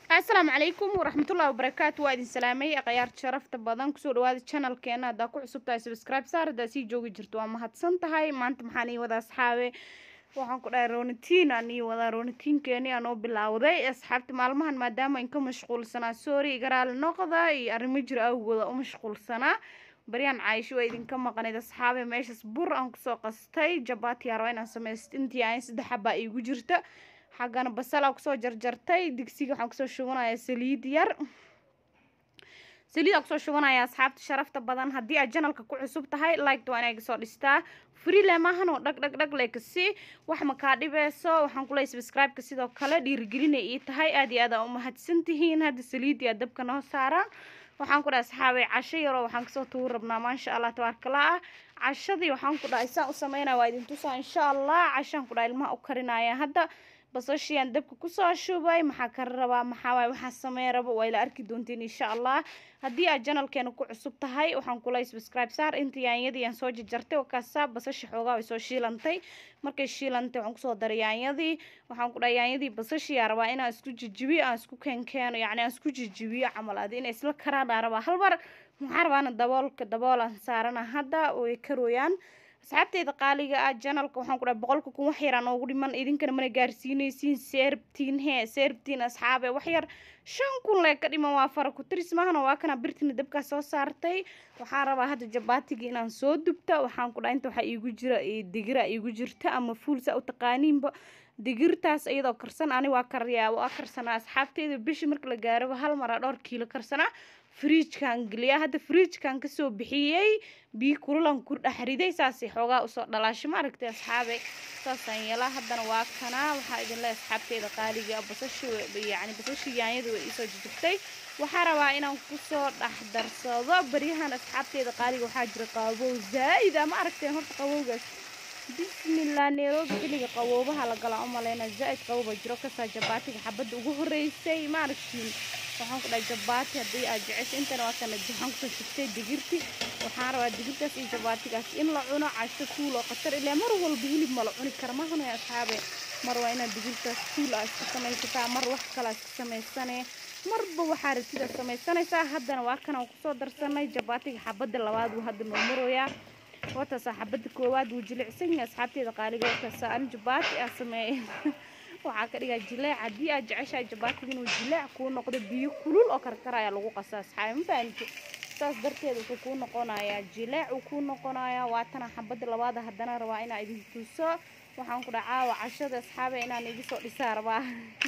asalaamu calaykum waraxmatullahi wabarakaatu waa idin salaamay akhyaarta sharafta badan kusoo dhawaada channelkeena haddaa ku cusub tahay subscribe saar haddaa sii joogi jirto waa mahadsan tahay maanta maxaan ii wada asxaabe waxaan ku dhahay roonitiin aan ii wadaa roonitiinkeeni aan oo bilaawday asxaabta maalmahan maadaama in ka mashquulsanaa sorry igaraali noqda iyo arrimo jir awgooda u mashquulsanaa baryaan caayisho waa idinka maqnayd asxaabe meeshaas bur aan kusoo qastay jabaati yaa rabaa inaan samaysto intii aan saddex xabaa iigu jirta xaggana basal aa kusoo jarjartay digsiga waxaan kusoo shubanayaa saliid yar saliid aa kusoo shubanaya asxaabta sharafta badan haddii aad janalka ku cusub tahay liked waa inay gasoo dhistaa freele maahan oo dhag dhag dhag lekasi wax makaa dhibeyso waxaan ku leeyahay subscribe-ka sidoo kale dhiirigelinay ii tahay aad iyo aad aa u mahadsan tihiin hadda saliidii aa dabka noo saaraan waxaan ku dhahay asxaabay casho yaroo waxaan kasoo tugu rabnaa maasha allah tabaarkala ah cashadii waxaan ku dhahay saan u sameynaya waa idin tusaa insha allah cashaan ku dhahay ilmaha u karinaya hadda basashiyan dabka kusoo shubay maxaa ka rabaa maxaa waay waxaa samey rabo waa ila arki doontiin insha allah haddii aad janalkeena ku cusub tahay waxaan kulay subscribe saar inta yaanyadii aan soo jarjartay wakaasa basasha xoogaa way soo shiilantay markay shiilantay waxaan kusoo daray yaanyadii waxaan ku dhahay yaanyadii basashiyaa rabaa inaan isku jijibiyo aan isku keenkeeno yacni aan isku jijibiyo camal adi inay isla karaan aa rabaa hal mar maxaa rabaana daboolka daboolaan saarana hadda way karooyaan asxaabteyda qaaliga ah janalka waxaan ku dhahay boqolka kun wax yaraan oogu dhiman idinkana mana gaarsiinaysiin seerbtiin hee seerbtiin asxaabe wax yar shan kun lee ka dhiman waa fara ku tiris maahana waa kana birtina dabkaa soo saartay waxaan rabaa hadda jabaatigii inaan soo dubta waxaan ku dhahay inta waxaa iigu jira digira iigu jirta ama fuul saa u taqaaniinba digirtaas iyadoo karsan ani waa karyaa waa karsanaa asxaabteyda bishi marka la gaaraba hal maraa dhowr kiilo karsanaa fridjkan geliya hadda fridjkan kasoo bixiyey biyo kululan ku dhex riday saasay xoogaa usoo dhalaasho ma aragtay asxaabe saasaan yeelaa haddana waa kanaa waxaa idin le asxaabteeda qaaliga basashi yacni basashi yaanyada way iisoo jijibtay waxaa rabaa inaan kusoo dhex darsado baryahan asxaabteeda qaaliga waxaa jira qabow zaa'id a ma aragteen horta qabowgaas bismillah nairobi xilliga qaboobaha la galaa u maleyna zaa'id qabowba jiro kasaa jabaatiga xabadda ugu horeysay ma aragtiin waxaan ku dhahay jabaati haddii aad jecesho intana waa kana waxaan kusoo shigtay digirti waxaan rabaa digirtaas iyo jabaatigaas in la cuno casho fuul oo khatar ilaa mar walba hilib ma la cuni kara mahana asxaabe mar waa inaad digirtaas fuul aa isku samaysataa mar wax kalaa isku samaysane marba waxaa rabtidaa samaysanaysaa haddana waa kanaan kusoo darsanay jabaatiga xabadda labaad wuu hadda noo maroyaa wataasa xabadda koowaad wuu jilicsan yahay asxaabteeda qaaliga wataasa ani jabaati aa sameeyay waxaa ka dhigaa jileec haddii aad jeceshahay jabaatiga inuu jileec kuu noqdo biyo kulul oo karkara ayaa lagu qasaa asxaabe ma fahamti saas darteed wuxuu kuu noqonayaa jileec uu kuu noqonayaa waatana xabadda labaada haddana rabaa inaa idin tuso waxaan ku dhaha caawa cashada asxaabe inaan iga soo dhisaa rabaa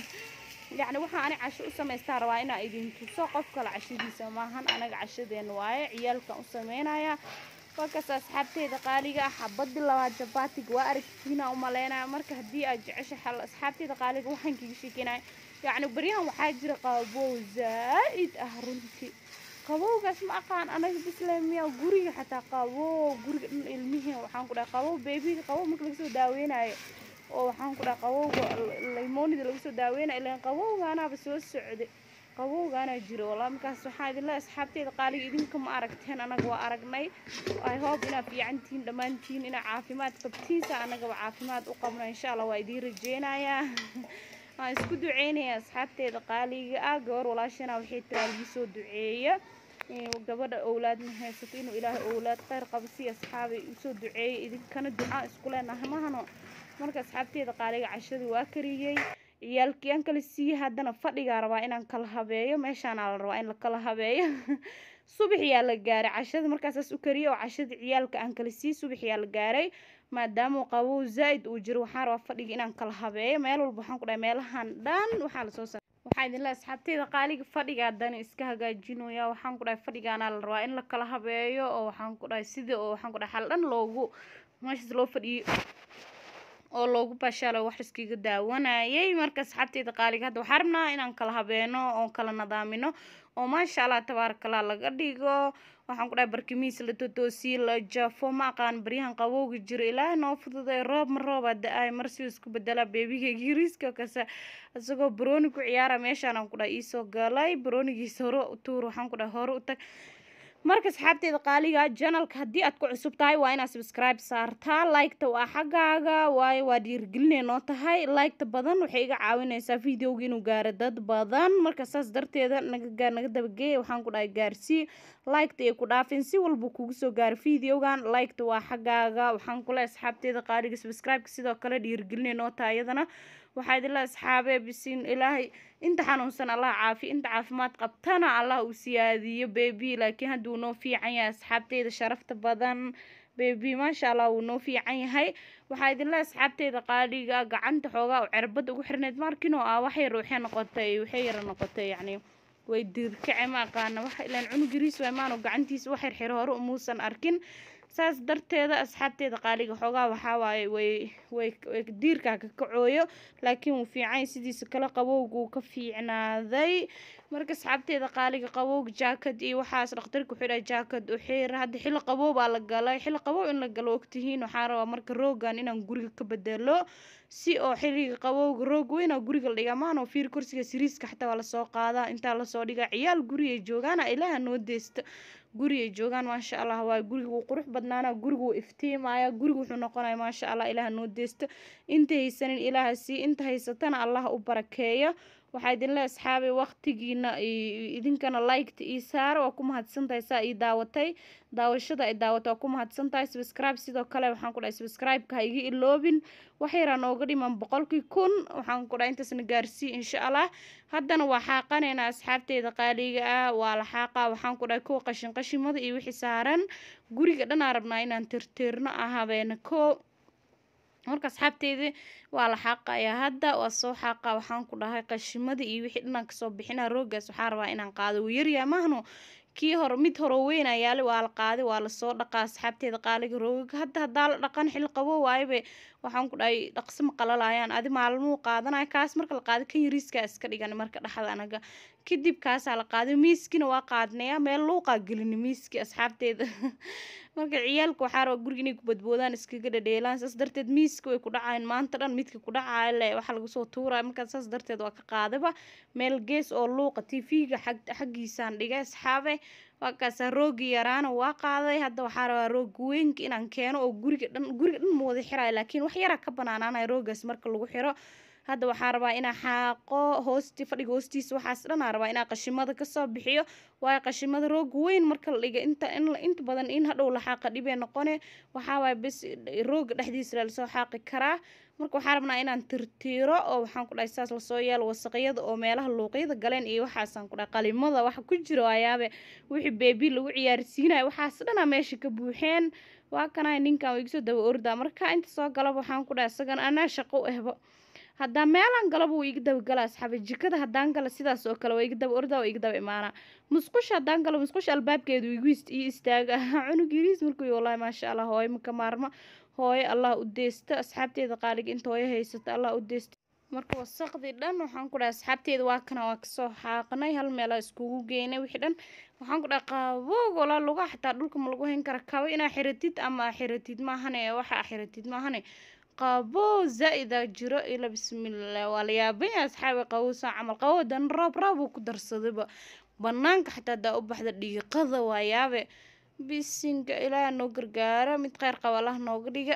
yacni waxaa ani casho u samaystaa rabaa inaa idin tuso qof kale cashadiisa maahan anaga cashadeena waaye ciyaalkan u sameynaya wakaas asxaabteeda qaaliga ah xabadii labaad jabaatiga waa aragtiina umaleynaya marka haddii aad jecesha xal asxaabteeda qaaliga waxaan kaga sheekeynaya yacni baryahan waxaa jira qabow zaa'id ah runtii qabowgaas ma aqaan anaga bislamiya guriga xataa qabow guriga dhan ilmihii waxaan ku dhahay qabow beebiga qabow marka laga soo daaweynayo oo waxaan ku dhahay qabowga laymoonida laga soo daaweynayo ilaan qabowgaanaaba soo socday qabowgaana jiro walaa markaas waxaan idin leeyahay asxaabteeda qaaliga idinka ma aragteen anaga waa aragnay i hope inaad fiicantihiin dhammaantiin inaad caafimaad qabtiinsa anagaba caafimaad u qabno insha allah waa idiin rajeynayaa waan isku duceynaya asxaabteeda qaaliga ah gabar walaashana waxay tiraa lii soo duceeya gabadha owlaad ma haysato inuu ilaahay owlaad kheyr qabo si asxaabay usoo duceeyay idinkana ducaa isku leenahay mahano marka asxaabteeda qaaliga cashadii waa kariyey ciyaalkiyaan kala siiye haddana fadhigaa rabaa inaan kala habeeyo meeshaanaa la rabaa in la kala habeeyo subaxyaa la gaaray cashadii markaasaas u kariyay oo cashadii ciyaalka aan kala siiye subaxyaa la gaaray maadaama qabow zaa'id uu jiro waxaan rabaa fadhiga inaan kala habeeyo meel walba waxaan ku dhahay meelahan dhan waxaa lasoo sa waxaa idin leeyahay asxaabteeda qaaliga fadhiga haddana iska hagaajinaya waxaan ku dhahay fadhigaanaa la rabaa in la kala habeeyo oo waxaan ku dhahay sidii oo waxaan ku dhahay xal dhan loogu meeshaas loo fadhiyo oo loogu baashaalo wax iskiga daawanayay marka asxaabteeda qaaliga hadda waxaa rabnaa inaan kala habeeno oo kala nadaamino oo maasha allah tabaarakallah laga dhigo waxaan ku dhahay barkimiis la totoosiye la jafo ma aqaan baryahan qabowga jiro ilaahay noo fududay roob ma rooba da-ay mar si isku bedela beebigayga yariiska kase isagoo barooni ku ciyaara meeshaan aan ku dhahay iisoo galay baroonigiisa hore u tuur waxaan ku dhahay hore u tag marka asxaabteeda qaaliga janalka haddii aad ku cusub tahay waa inaad subscribe saartaa liketa waa xaggaaga waayo waa dhiirigelinay noo tahay liketa badan waxay iga caawinaysaa videoga inuu gaaro dad badan marka saas darteeda naga naga dabageeya waxaan ku dhahay gaarsii liketa ay ku dhaafin si walba kugu soo gaaro videogan liketa waa xaggaaga waxaan kule asxaabteeda qaaliga subscribe-ka sidoo kale dhiirigelinay noo tahay iyadana waxaa idinla asxaabee bisiin ilaahay inta xanuunsan allah caafi inta caafimaad qabtana allah uu siyaadiyo bebi laakiin hadduu noo fiican yahay asxaabteyda sharafta badan bebi maasha allah wuu noo fiican yahay waxaa idinla asxaabteyda qaaliga gacanta xoogaa oo cerbada ugu xirneyd markinoo ah waxay ruuxee noqotay waxay yara noqotay yacni way dirkace ma aqaana wax ilaan cunug yariis waay maanu gacantiisa wax xirxir hore umuusan arkin saas darteeda asxaabteeda qaaliga xoogaa waxaa waaye way way way diirkaa ka kacooyo laakiin wuu fiican sidiisa kale qabowguu ka fiicnaaday marka asxaabteeda qaaliga qabowga jaakad iyo waxaas dhakhtarka wuxuu dhahay jaakad u xiir hadda xilli qabow baa la galay xilli qabow in la galo ogtihiin waxaa rabaa marka roogan inaan guriga ka bedelo si oo xilliga qabowga roog weyna guriga la dhigaa maano fiir kursiga siriiska xataa waa lasoo qaadaa intaa lasoo dhigaa ciyaal guri ay joogaana ilaaha noo deysta guri ay joogaan maasha allah waa guriga wuu qurux badnaana guriga wuu iftiimaya guriga wuxuu noqonaya maasha allah ilaaha noo deysta inta haysanin ilaaha sii inta haysatana allah u barakeeyo waxaa idinle asxaabay waqtigiina idinkana liketa ii saara waa ku mahadsantahay saa ii daawatay daawashada ay daawata waa ku mahadsantahay subscribe sidoo kale waxaan ku dhahay subscribe-ka ha iga iloobin wax yaraa nooga dhiman boqolkii kun waxaan ku dhahay intaasna gaarsii insha allah haddana waa xaaqanaynaa asxaabteeda qaaliga ah waa la xaaqaa waxaan ku dhahay kuwa qashin qashimada iyo wixii saaran guriga dhanaa rabnaa inaan tirtirno ah habeena koo marka asxaabteydii waa la xaaqayaa hadda waa soo xaaqa waxaan ku dhahay qashimada iyo wixii dhanaan kasoo bixina roogaas waxaa rabaa inaan qaado wuu yaryaa mahno kii hore mid hore weyna yaali waa la qaaday waa lasoo dhaqaa asxaabteeda qaaliga roogaga hadda haddaa la dhaqan xil qabo waayabe waxaan ku dhahay dhaqso ma qalalayaan adi maalmuu qaadanaya kaas marka la qaaday kan yariiskaa iska dhigan marka dhexda anaga kadib kaasaa la qaaday miiskina waa qaadnaya meel luuqaa gelini miiski asxaabteeda marka ciyaalka waxaa rabaa guriga inay ku badboodaan iskaga dhadheelaan saas darteed miiska way ku dhacayan maanta dhan midka ku dhacaya le waxaa lagu soo tuuraya markaa saas darteed waa ka qaadaba meel gees oo luuqa tv-ga xag xaggiisaan dhigay asxaabe waa kaasaa roogi yaraana waa qaaday hadda waxaa rabaa roog weynka inaan keeno oo guriga dhan guriga dhan ma wada xiraayo laakiin wax yaraa ka banaanaanaya roogaas marka lagu xiro hadda waxaa rabaa inaa xaaqo hoosti fadhiga hoostiisa waxaas dhanaa rabaa inaa qashimada kasoo bixiyo waayo qashimada roog weyn marka la dhiga inta in inta badan in hadhow la xaaqa dhibee noqone waxaa waaye bes rooga dhexdiisa lasoo xaaqi karaa marka waxaa rabnaa inaan tirtiiro oo waxaan ku dhahay saas lasoo yeelo wasaqyada oo meelaha luuqyada galeen iyo waxaasaan ku dhahay qalimada waxa ku jiro ayaabe wixii beebi lagu ciyaarsiinayo waxaas dhanaa meesha ka buuxeen waa kanay ninkan waa igasoo daba ordaa marka inta soo galaba waxaan ku dhahay isagana anaa shaqo u ehbo haddaa meelaan galaba wuu iga daba gala asxaabe jikada haddaan gala sidaas oo kale waa iga daba ordaa waa iga daba imaanaa musqusha haddaan galo musqusha albaabkeedu igu ii istaaga cunug yariis markuu wallahi maasha allah hooyo maka maarma hooyo allah u deysta asxaabteeda qaaliga inta hooyo haysata allah u deysta marka wasaqdii dhan waxaan ku dhahay asxaabteeda waa kana waa kasoo xaaqnay hal meelaa iskugu geynay wixii dhan waxaan ku dhahay qaboog walaa luga xataa dhulka ma lagu hayn kara kabo inaa xiratid ama xiratid maahane waxa xiratid maahane qabo zaa-ida jiro ila bismillah waa la yaaban yahay asxaabi qabowsan camal qabow dan roob roob uu ku darsadayba banaanka xataa hadaa u baxda dhiiqada waa yaabe bisinka ilaaha noo gargaara mid kheyr qaba allah nooga dhiga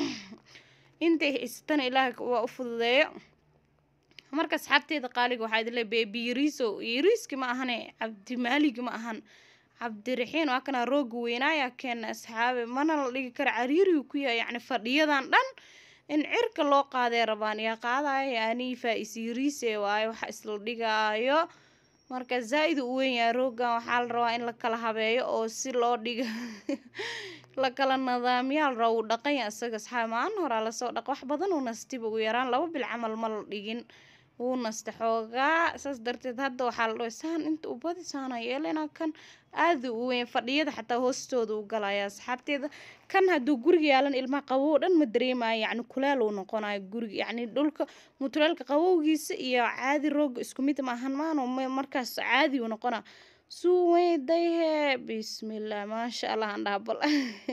intay haysatana ilaah waa u fududeeyo marka asxaabteeda qaaliga waxaa idin le beebi yariiso yariiski ma ahane cabdimaaligi ma ahan cabdiraxiin waa kana rooga weynaaya keena asxaabe mana la dhigi kara cariirigu ku yahay yacni fadhiyadan dhan in cirka loo qaadee rabaan yaa qaadaya anii faa-is yariise waayo waxa isla dhigaayo marka zaa-id u weyn yahay roogan waxaa la rabaa in la kala habeeyo oo si loo dhiga la kala nadaamiyaa la rabaa wuu dhaqanya isaga asxaabe maalin horaa lasoo dhaqa wax badan uu nastiba ugu yaraan laba bil camal ma la dhigin wuu nasta xoogaa saas darteed hadda waxaa la dhahay saan inta u badi saana yeelena kan aada u weyn fadhiyada xataa hoostooda u galaya asxaabteeda kan hadduu guriga yaalan ilmaha qabow dhan ma dareemayo yacni kuleel uu noqonayo guriga yacni dhulka mutuleelka qabowgiisa iyo caadi rooga isku mid maahan maano markaas caadi uu noqona suu weydayhe bismillah maasha allah aan dhaha bal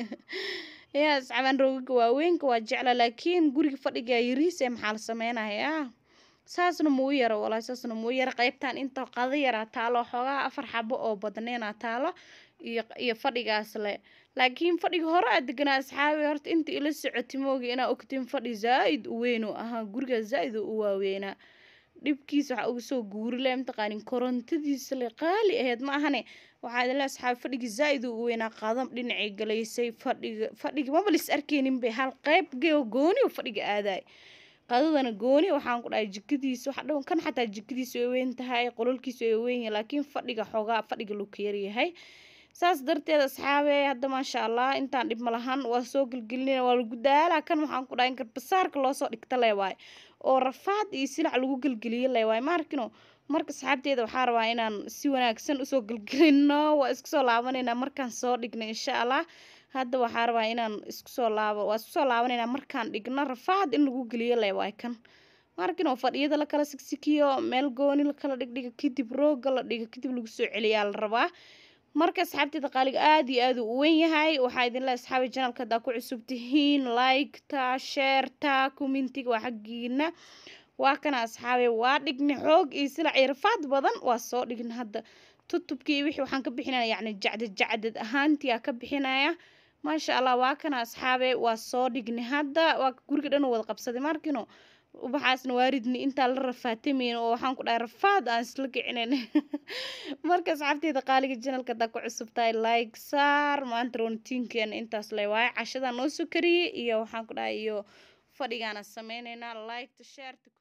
yaa asxaabaan roogaga waaweynka waa jecla laakiin guriga fadhiga yariis ee maxaa la sameynayaa saasna muu yaro walahi saasna muu yaro qeybtan inta qada yaraa taalo xoogaa afar xabo oo badneena taalo iyo iyo fadhigaas le laakiin fadhiga hore aad deganaa asxaabi horta inta ila socoti moogi inaa ogtiin fadhi zaa-id u weyn oo ahaa guriga zaa-id u waaweynaa dhibkiisa waxaa uga soo guurile mataqaanin korontadiisa le qaali aheyd ma ahane waxaa idinle asxaabi fadhigii zaa-id u weynaa qadam dhinacay galaysay fadhiga fadhiga maba lis arkeynin bay hal qeyb geo gooni oo fadhiga aadaay qadadana gooni waxaan ku dhahay jikadiisa waxa dhan kan xataa jikadiisa way weyn tahay qololkiisa way weyn yahay laakiin fadhiga xoogaa fadhiga luu ka yaryahay saas darteed asxaabe hadda maasha allah intaan dhib ma lahan waa soo gelgelinayna waa lagu daalaa kan waxaan ku dhahay in garbasaarka loosoo dhigta le waay oo rafaad iyo silac lagu gelgeliyo le waay maarkino marka asxaabteeda waxaa rabaa inaan si wanaagsan usoo gelgelino waa isku soo laabanaynaa markaan soo dhigno insha allah hadda waxaa rabaa inaan isku soo laabo waa isku soo laabanaynaa markaan dhigno rafaad in lagu geliyo le waay kan markinoo fadhiyada la kala sigsikiyo meel gooni la kala dhigdhiga kadib rooga la dhigo kadib lagu soo celiyaa la rabaa marka asxaabteeda qaaliga aada iyo aada u weyn yahay waxaa idinle asxaabi janalka haddaa ku cusub tihiin liketa sheerta commentiga waa xaggiina waa kana asxaabe waa dhigni xoog iyo silac iyo rafaad badan waa soo dhigna hadda tutubkii wixii waxaan ka bixinaya yacni jacdad jacdad ahaantii aa ka bixinaya maasha allah waa kana asxaabe waa soo dhigni hadda waa guriga dhan wada qabsaday markino ubaxaasna waaridni intaa la rafaatameyn oo waxaan ku dhahay rafaad aan isla kicinayn marka asxaabteeda qaaliga janalka haddaa ku cusub tahay like saar maanta roontiinkeena intaas le waaye cashadaa noo soo kariyey iyo waxaan ku dhahay iyo fadhigaana sameyneynaa liketa shareta